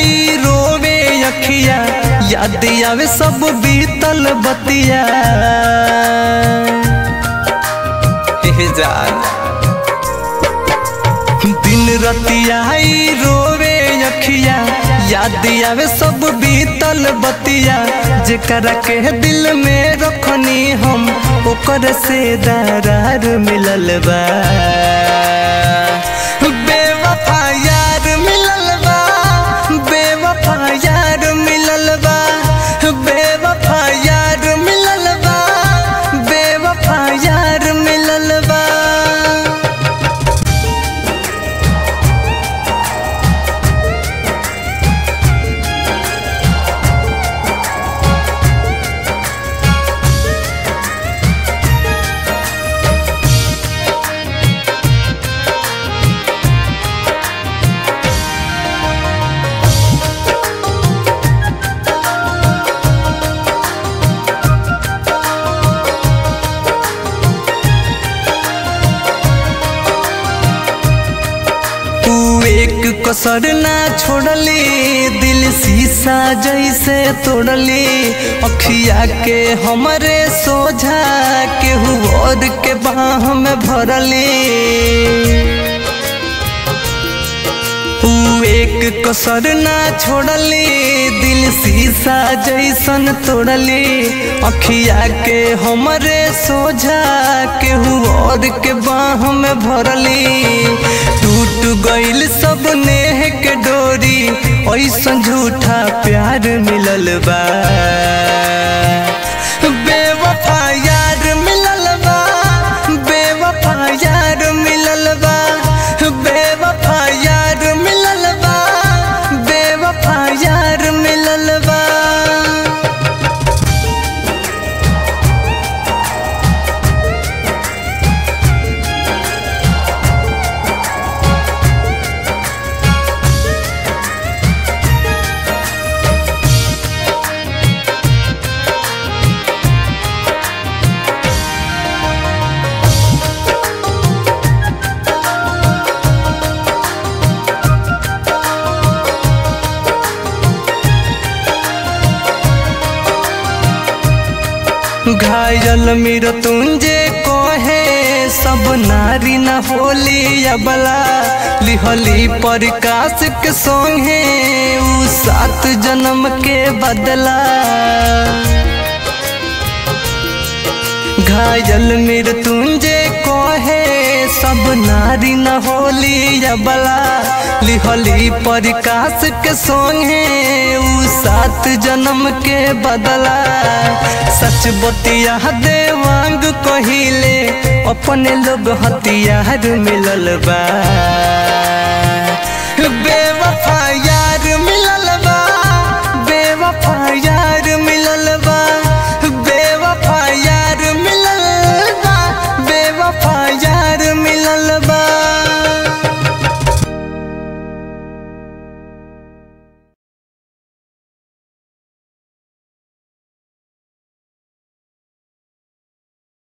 आई रोवे अखिया याद आवे सब बीतल बतिया हे जान दिन रतिया आई रोवे अखिया याद आवे सब बीतल बतिया जेकरा के दिल में रखनी हम ओकर से दरार मिलल बा बेवफा यार मिलल बा बेवफा यार मिलल बा बेवफा यार मिलल बा बेवफा यार मिलल बा तू एक कसर ना छोड़ली दिल शीशा जैसे तोड़ली अखिया के हमरे सोझा केहू और के बाह में भरली तू एक कसर ना छोड़ली दिल शीशा जैसन तोड़ली अखिया के हमरे सोझा केहू और के बाह में भरली टूट गइल सब नेह के डोरी ऐसन झूठा प्यार मिलल बा बेवफा यार मिलल बा बेवफा यार मिलल बा बेवफा यार मिलल बा बेवफा यार मिलल बा घायल मेर तुंजे कोहे सब नारी न होली अबला लिहली प्रकाश के संगे उ सात जन्म के बदला घायल मेर तुंजे कोहे सब नारी न होली अबला लिहली प्रकाश के संगे उ सात जन्म के बदला सच बतिया देवांग कहिले अपने लोग हथियार मिलल बा बे